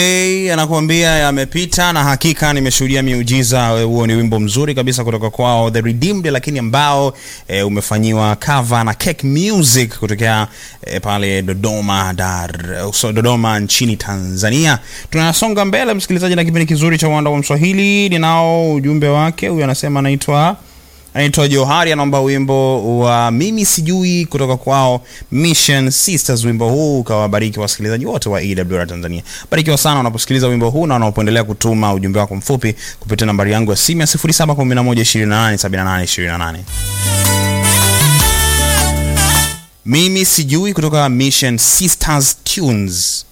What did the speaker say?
Hey, anakuambia yamepita na hakika nimeshuhudia miujiza. Huo ni wimbo mzuri kabisa kutoka kwao The Redeemed, lakini ambao e, umefanyiwa cover na Cake Music kutokea e, pale Dodoma Dar, so, Dodoma nchini Tanzania. Tunasonga mbele msikilizaji, na kipindi kizuri cha uwanda wa Mswahili. Ninao ujumbe wake, huyu anasema anaitwa anaitwa Johari, anaomba wimbo wa mimi sijui kutoka kwao Mission Sisters. Wimbo huu ukawabariki wasikilizaji wote wa EWR Tanzania. Barikiwa sana unaposikiliza wimbo huu na unapoendelea kutuma ujumbe wako mfupi kupitia nambari yangu ya simu ya 0711287828. Mimi sijui kutoka Mission Sisters Tunes.